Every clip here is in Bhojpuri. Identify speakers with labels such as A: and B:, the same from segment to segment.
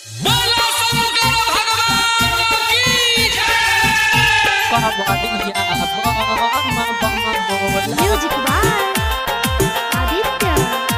A: बोलो शंकर भगवान की जय
B: कबड्डिया बम बम बोला
C: Music by Aditya.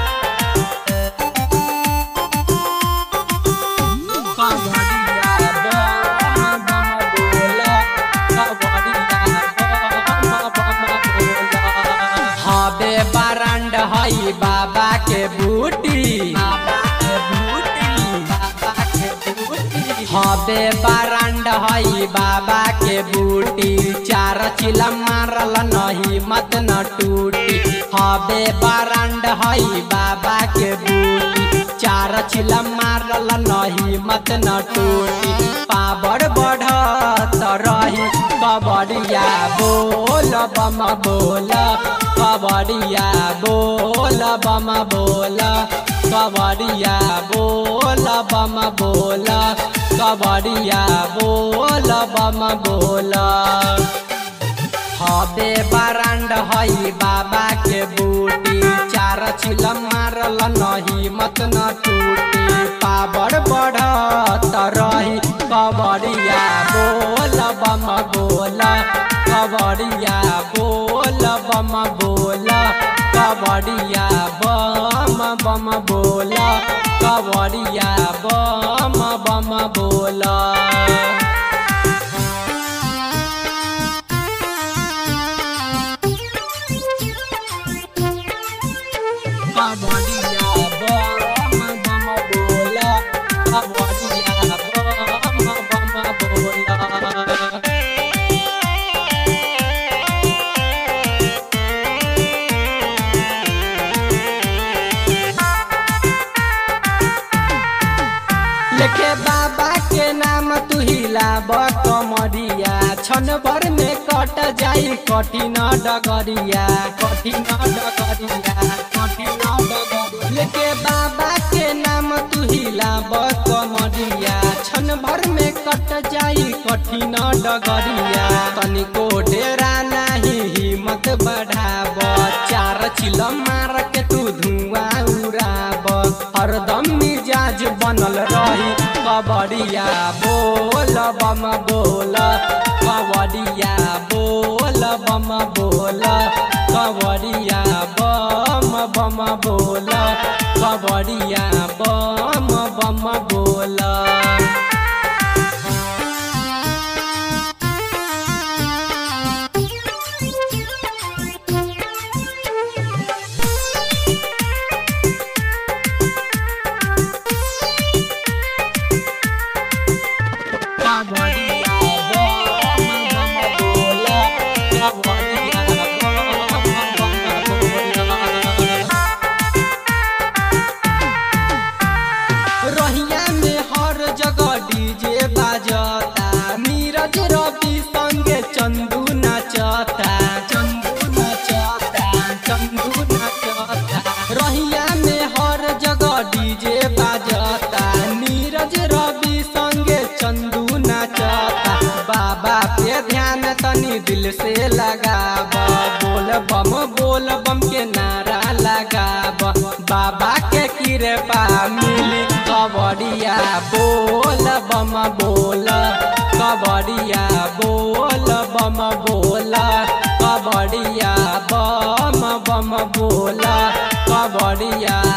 B: कबड्डिया बम बम बोला कबड्डिया बम बम बोला हबे बरंड हई बाबा के बूटी बाबा के बूटी बाबा के बूटी हबे बरंड हई बाबा के बूटी चार चिला मारल नहीं मत न टूटी हबे बरंड हई बाबा के बूटी चार चिला मारल नहीं मत न टूटी पावर बढ़त रही कबड़िया बोल बम बोल कबड़िया बोल बम बोल कबड़िया बोल बम बोल कबड़िया बोल बम बोल हबे बरांड हई बाबा के बूटी चार छिल मारल नहीं मत न टूटी पावर बढ़त रही कबड़िया बोल बम बोल कबड़िया बोल बम बोल कबड़िया बम बम बोल कबड़िया बम बम बोल कबड्डिया बम बम बोला कबड्डिया बम बम बोला लेके बाबा के नाम तू हिलाब कमरिया छन भर में कट जाई कठिन डगरिया कठिन डगरिया कठिन डगरिया लेके बाबा के नाम तू हिलाब कमरिया छन भर में कट जाई कठिन डगरिया तनिको डेरा नाही हिम्मत बढ़ाब चार चिल मार के तू धुआं उड़ाब हरदम मिजाज बनल रही कबड़िया बोल बम बोल कबड़िया बोल बम बोल कबड़िया बम बम बोल कबड़िया बम बम बोल कबड्डिया बम बम बोला कबड्डिया बम बम बोला रहिया में हर जगह डीजे बाजता नीरज रवि संगे चंदू नाचता चंदू नाचता चंदू नाचता रहिया में हर जगह डीजे बाजता नीरज रवि संगे चंदू नाचता बाबा पे ध्यान तनी दिल से लगाब बोल बम बोल बम के नारा लगाब बाबा के कृपा मिली कबड़िया बोल बम बोल कबड़िया बोल बम बोल कबड़िया बम बम बोल कबड़िया